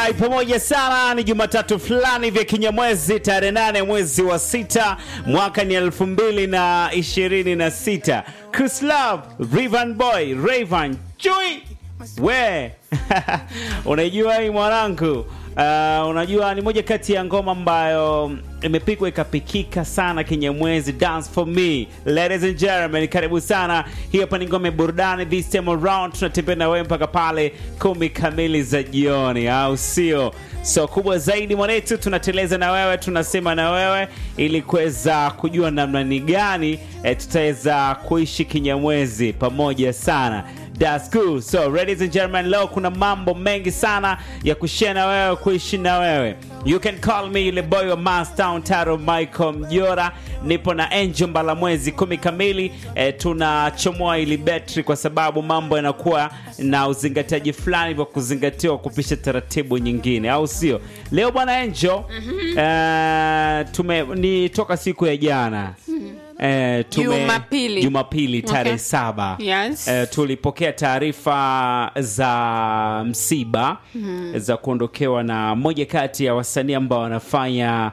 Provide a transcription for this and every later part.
Alright, pamoja sana. Ni Jumatatu fulani vya kinyamwezi tarehe nane mwezi wa sita mwaka ni elfu mbili na ishirini na sita. Chris Love, Rivan Boy, Rayvan Chui we unaijua hii mwanangu? Uh, unajua ni moja kati ya ngoma ambayo imepigwa ikapikika sana kinyamwezi. Dance for me, ladies and gentlemen, karibu sana. Hii hapa ni ngome burudani, this time around tunatembea na wewe mpaka pale kumi kamili za jioni, au sio? So kubwa zaidi mwanetu, tunateleza na wewe, tunasema na wewe ili kuweza kujua namna ni gani eh, tutaweza kuishi kinyamwezi pamoja sana. That's cool. So, ladies and gentlemen, leo kuna mambo mengi sana ya kushare na wewe, kuishi na wewe. You can call me yule boy wa Mastown Taro Michael Mjora. Nipo na Angel Mbalamwezi kumi kamili. E, tunachomoa ili betri kwa sababu mambo yanakuwa na uzingatiaji fulani vya kuzingatiwa kupisha taratibu nyingine, au sio? Leo bwana Angel, eh, tume ni toka siku ya jana Eh, tume- Jumapili. Jumapili tarehe Okay. saba Yes. eh, tulipokea taarifa za msiba za kuondokewa na moja kati ya wasanii ambao wanafanya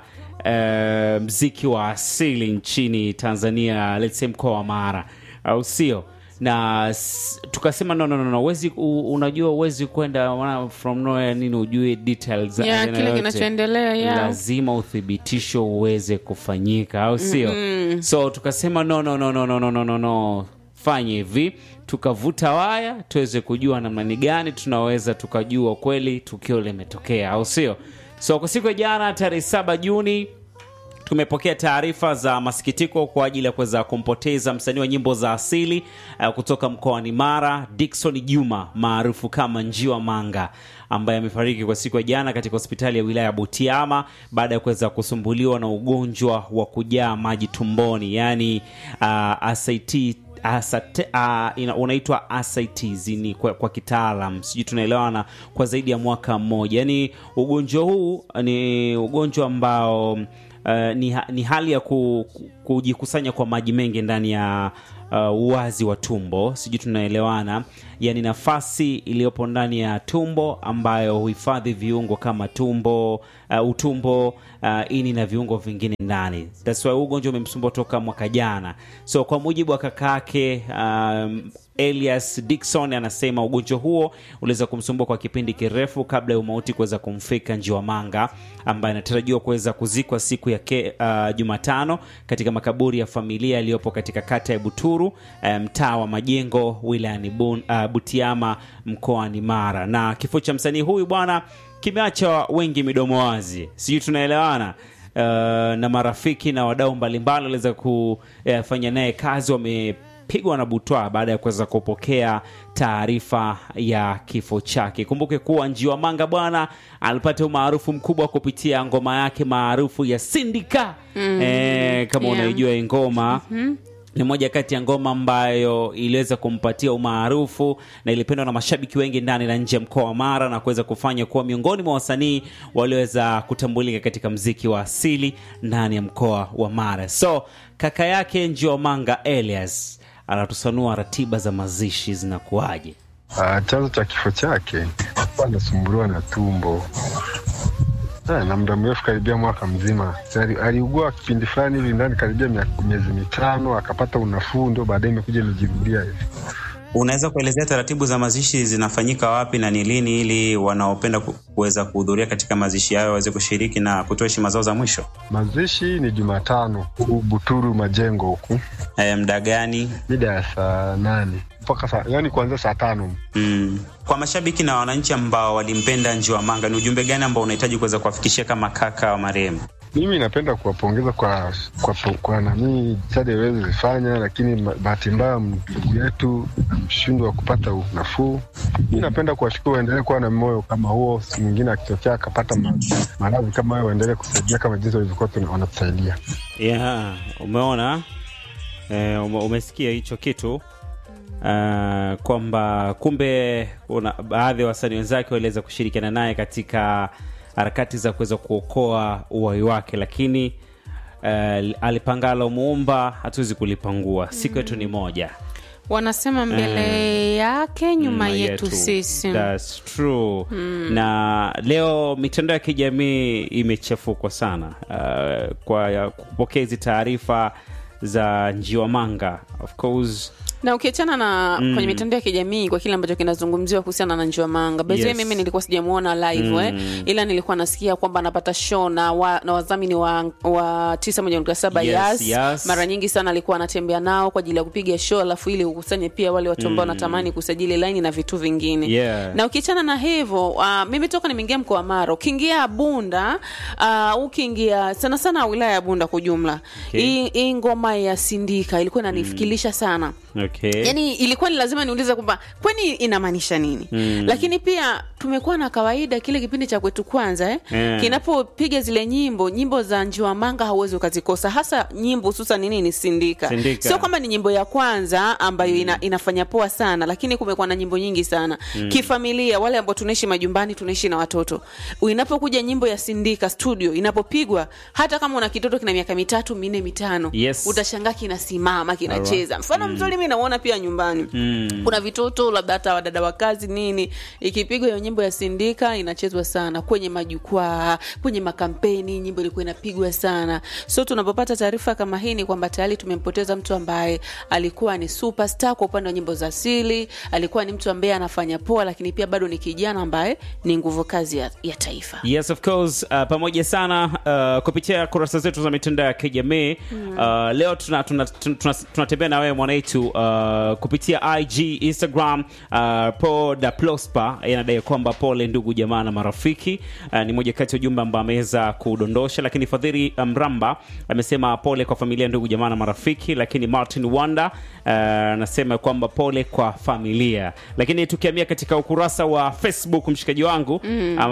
eh, mziki wa asili nchini Tanzania, let's say mkoa wa Mara, au sio? na s- tukasema no, no, no, no. Wezi, u, unajua uwezi kwenda wana- from nowhere nini ujue details za Yeah, aina kile yote. kinachoendelea, yeah. lazima uthibitisho uweze kufanyika au sio so tukasema no, no, no, no, no, no, no, no, no. fanye hivi tukavuta waya tuweze kujua namna ni gani tunaweza tukajua kweli tukio limetokea au sio so kwa siku ya jana tarehe saba juni tumepokea taarifa za masikitiko kwa ajili ya kuweza kumpoteza msanii wa nyimbo za asili uh, kutoka mkoani Mara, Dickson Juma maarufu kama Njiwa Manga ambaye amefariki kwa siku ya jana katika hospitali ya wilaya ya Butiama baada ya kuweza kusumbuliwa na ugonjwa wa kujaa maji tumboni, yani uh, asiti asate, uh, ina, unaitwa ascites ni kwa, kwa kitaalam sijui tunaelewana kwa zaidi ya mwaka mmoja yaani ugonjwa huu ni ugonjwa ambao uh, ni, ha- ni hali ya ku, ku- kujikusanya kwa maji mengi ndani ya uh, uwazi wa tumbo sijui tunaelewana yaani nafasi iliyopo ndani ya tumbo ambayo huhifadhi viungo kama tumbo uh, utumbo uh, ini na viungo vingine ndani That's why huu ugonjwa umemsumbua toka mwaka jana so kwa mujibu wa kakake um, Elias Dickson anasema ugonjwa huo uliweza kumsumbua kwa kipindi kirefu kabla ya umauti kuweza kumfika Njiwamanga ambaye anatarajiwa kuweza kuzikwa siku ya ke, uh, Jumatano katika makaburi ya familia yaliyopo katika kata ya Buturu eh, mtaa wa Majengo wilayani Bun- uh, Butiama mkoani Mara. Na kifo cha msanii huyu bwana kimeacha wengi midomo wazi, sijui tunaelewana. Uh, na marafiki na wadau mbalimbali waliweza kufanya naye kazi wame pigwa na butwa baada ya kuweza kupokea taarifa ya kifo chake. Kumbuke kuwa Njiwa Manga bwana alipata umaarufu mkubwa kupitia ngoma yake maarufu ya Sindika mm. eh, kama Yeah. unaijua hii ngoma ni moja kati ya ngoma ambayo iliweza kumpatia umaarufu na ilipendwa na mashabiki wengi ndani na nje ya mkoa wa Mara na kuweza kufanya kuwa miongoni mwa wasanii walioweza kutambulika katika mziki wa asili ndani ya mkoa wa Mara. So kaka yake Njiwa Manga Elias anatusanua ratiba za mazishi zinakuwaje. Ah, chanzo cha kifo chake alikuwa anasumbuliwa na tumbo Ah, na muda mrefu karibia mwaka mzima. Ali- Aliugua kipindi fulani hivi ndani karibia mia- miezi mitano, akapata unafuu, ndio baadaye imekuja imejirudia hivi. Unaweza kuelezea taratibu za mazishi zinafanyika wapi na ni lini, ili wanaopenda ku- kuweza kuhudhuria katika mazishi hayo waweze kushiriki na kutoa heshima zao za mwisho? Mazishi ni Jumatano huku Buturu Majengo huku E, mda gani? mida ya saa nane mpaka saa, yani kuanzia saa tano. Mm. Kwa mashabiki na wananchi ambao walimpenda Njiwa Manga, ni ujumbe gani ambao unahitaji kuweza kuwafikishia kama kaka wa marehemu? Mimi napenda kuwapongeza kwa kwa, kwa nanii jitihada iweze zifanya, lakini ma- bahati mbaya ndugu yetu ameshindwa kupata nafuu. Mi napenda kuwashukuru, waendelee kuwa na moyo kama huo, siku mwingine akitokea akapata ma- maradhi kama hayo, waendelee kusaidia kama jinsi walivyokuwa tuna- wanatusaidia. Yeah, umeona eh, ume, umesikia hicho kitu uh, kwamba kumbe kuna baadhi ya wasanii wenzake waliweza kushirikiana naye katika harakati za kuweza kuokoa uhai wake, lakini uh, alipangalo muumba hatuwezi kulipangua, siku yetu ni moja. wanasema mbele yake nyuma yetu, sisi That's true. Na leo mitandao ya kijamii imechafukwa sana uh, kwa kupokea hizi taarifa za njiwamanga of course na ukiachana na kwenye mitandao ya kijamii kwa kile ambacho kinazungumziwa kuhusiana na Njiwa Manga bezwe Yes. mimi nilikuwa sijamuona live eh, ila nilikuwa nasikia kwamba anapata show na, wa, na wadhamini wa, wa 91.7 Yes, Yas. yes. mara nyingi sana alikuwa anatembea nao kwa ajili ya kupiga show alafu ili ukusanye pia wale watu ambao wanatamani kusajili laini na vitu vingine Yeah. na ukiachana na hivyo uh, mimi toka nimeingia mkoa wa Mara ukiingia Bunda uh, ukiingia sana sana wilaya ya Bunda kwa ujumla Okay. hii hii ngoma ya Sindika ilikuwa inanifikirisha sana okay. yani ilikuwa ni lazima niulize kwamba kwani inamaanisha nini mm. lakini pia tumekuwa na kawaida kile kipindi cha kwetu kwanza eh? Yeah. kinapopiga zile nyimbo nyimbo za njiwa manga hauwezi ukazikosa hasa nyimbo hususan nini ni sindika, Sindika. sio kwamba ni nyimbo ya kwanza ambayo ina, inafanya poa sana lakini kumekuwa na nyimbo nyingi sana kifamilia wale ambao tunaishi majumbani tunaishi na watoto inapokuja nyimbo ya sindika studio inapopigwa hata kama una kitoto kina miaka mitatu minne mitano Yes. utashangaa kinasimama kinacheza mfano mzuri mi nauona pia nyumbani kuna vitoto labda hata wadada wa kazi nini ikipigwa hiyo nyimbo ya sindika inachezwa sana kwenye majukwaa kwenye makampeni nyimbo ilikuwa inapigwa sana so tunapopata taarifa kama hii ni kwamba tayari tumempoteza mtu ambaye alikuwa ni superstar kwa upande wa nyimbo za asili alikuwa ni mtu ambaye anafanya poa lakini pia bado ni kijana ambaye ni nguvu kazi ya, ya taifa Yes, of course. Uh, pamoja sana uh, kupitia kurasa zetu za mitandao ya kijamii uh, leo tunatembea tuna, tuna, tuna, tunatembea na wewe mwanaitu uh, kupitia IG, Instagram uh, po da Prosper anadai kwamba pole ndugu jamaa na marafiki uh, ni moja kati ya ujumbe ambao ameweza kudondosha, lakini Fadhili Mramba amesema pole kwa familia, ndugu jamaa na marafiki, lakini Martin Wanda uh, anasema kwamba pole kwa familia, lakini tukiamia katika ukurasa wa Facebook mshikaji wangu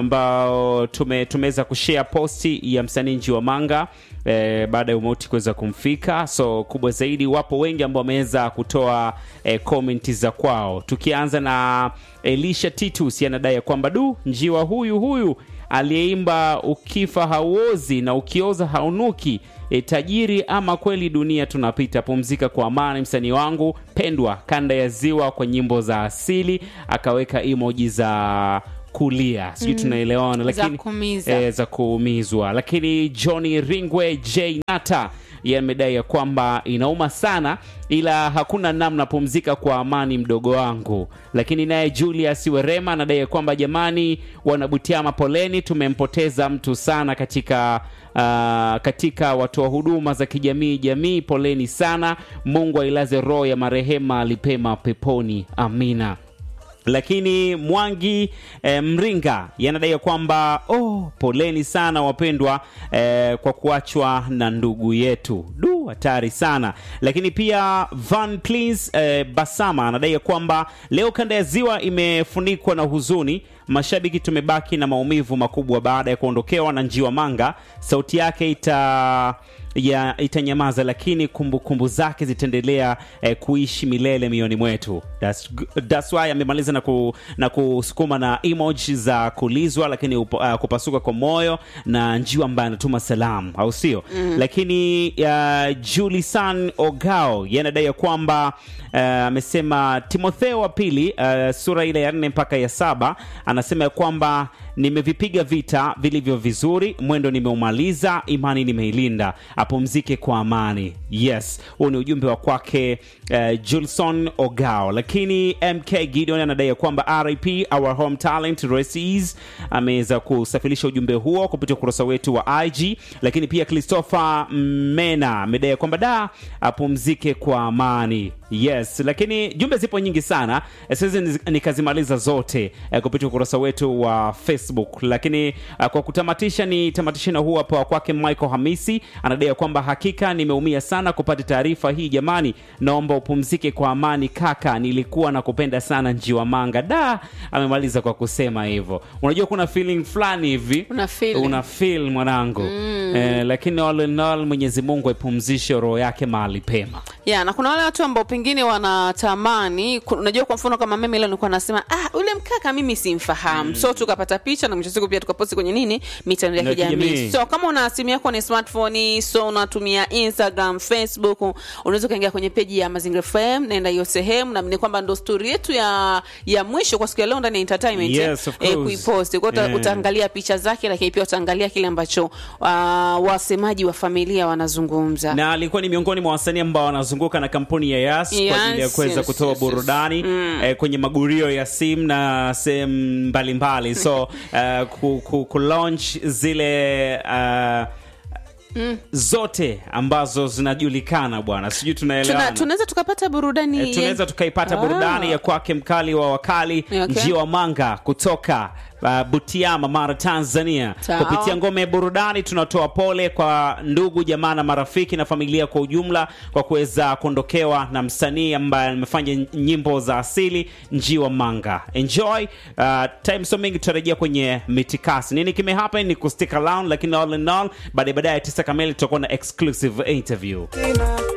ambao tume, tumeweza kushare posti ya msanii Njiwa Manga eh, baada ya umauti kuweza kumfika. So kubwa zaidi, wapo wengi ambao wameweza kutoa eh, komenti za kwao, tukianza na Elisha Titus anadai ya kwamba du, njiwa huyu huyu aliyeimba ukifa hauozi na ukioza haunuki e, tajiri ama kweli dunia tunapita. Pumzika kwa amani, msanii wangu pendwa, kanda ya ziwa kwa nyimbo za asili, akaweka emoji za kulia, sijui tunaelewana, lakini kuumiza. eh, za kuumizwa. Lakini Johnny Ringwe J Nata yeye amedai ya kwamba inauma sana, ila hakuna namna, pumzika kwa amani mdogo wangu. Lakini naye Julius Werema anadai ya kwamba jamani, wanabutiama poleni, tumempoteza mtu sana katika uh, katika watoa huduma za kijamii jamii, poleni sana. Mungu ailaze roho ya marehema alipema peponi, amina lakini Mwangi eh, Mringa yanadai ya kwamba oh, poleni sana wapendwa eh, kwa kuachwa na ndugu yetu. Du, hatari sana. Lakini pia Van Please eh, Basama anadai ya kwamba leo kanda ya ziwa imefunikwa na huzuni mashabiki tumebaki na maumivu makubwa baada ya kuondokewa na Njiwa Manga. Sauti yake ita ya itanyamaza, lakini kumbukumbu kumbu zake zitaendelea eh, kuishi milele mioyoni mwetu. That's, g- that's why amemaliza na, ku, na kusukuma na emoji za kulizwa, lakini upo, uh, kupasuka kwa moyo na njiwa ambaye anatuma salamu, au sio? Lakini uh, Julisan Ogao yeye anadai ya kwamba uh, amesema Timotheo wa pili uh, sura ile ya nne mpaka ya saba anasema ya kwamba nimevipiga vita vilivyo vizuri, mwendo nimeumaliza, imani nimeilinda, apumzike kwa amani. Yes, huu ni ujumbe wa kwake uh, Julson Ogao. Lakini MK Gideon anadai ya kwamba RIP our home talent Recies ameweza kusafirisha ujumbe huo kupitia ukurasa wetu wa IG. Lakini pia Christopher Mena amedai ya kwamba da apumzike kwa amani. Yes, lakini jumbe zipo nyingi sana, Eh, siwezi niz- nikazimaliza zote eh, kupitia ukurasa wetu wa Facebook, lakini uh, kwa kutamatisha ni tamatisha na huu hapa wa kwake Michael Hamisi anadai ya kwamba hakika nimeumia sana kupata taarifa hii jamani, naomba upumzike kwa amani kaka, nilikuwa nakupenda sana njiwa manga. Da, amemaliza kwa kusema hivyo. Unajua kuna feeling fulani hivi Una feel. una feel mwanangu eh, lakini all in all Mwenyezi Mungu aipumzishe roho yake mahali pema. ya na kuna wale watu ambao pengine wengine wanatamani ku- unajua kwa mfano kama mimi leo nilikuwa nasema ah ule mkaka mimi simfahamu so tukapata picha na mwisho wa siku pia tukaposti kwenye nini mitandao Na ya kijamii kijamii. so kama una simu yako ni smartphone so unatumia instagram facebook unaweza ukaingia kwenye peji ya mazingira fm naenda hiyo sehemu na ni kwamba ndo stori yetu ya ya mwisho kwa siku ya leo ndani ya entertainment Yes, of eh, course. kuiposti kwa hiyo uta- Yeah. utaangalia picha zake lakini pia utaangalia kile ambacho uh, wasemaji wa familia wanazungumza na alikuwa ni miongoni mwa wasanii ambao wanazunguka na kampuni ya Yas Yes, kwa ajili ya kuweza yes, kutoa yes, yes. burudani eh, kwenye magurio ya simu na sehemu mbalimbali so uh, ku, ku, ku launch zile uh, zote ambazo zinajulikana bwana sijui Tuna- tunaelewana tunaweza tukapata burudani Eh, tunaweza tukaipata Ah. burudani ya kwake mkali wa wakali Okay. njiwa manga kutoka uh, butiama mara tanzania Sawa. kupitia ngome ya burudani tunatoa pole kwa ndugu jamaa na marafiki na familia kwa ujumla kwa kuweza kuondokewa na msanii ambaye amefanya nyimbo za asili njiwa manga enjoy uh, time so mingi tutarejea kwenye mitikasi nini kimehappen ni kustick around lakini all in all baadaye baadaye tisa kamili tutakuwa na exclusive interview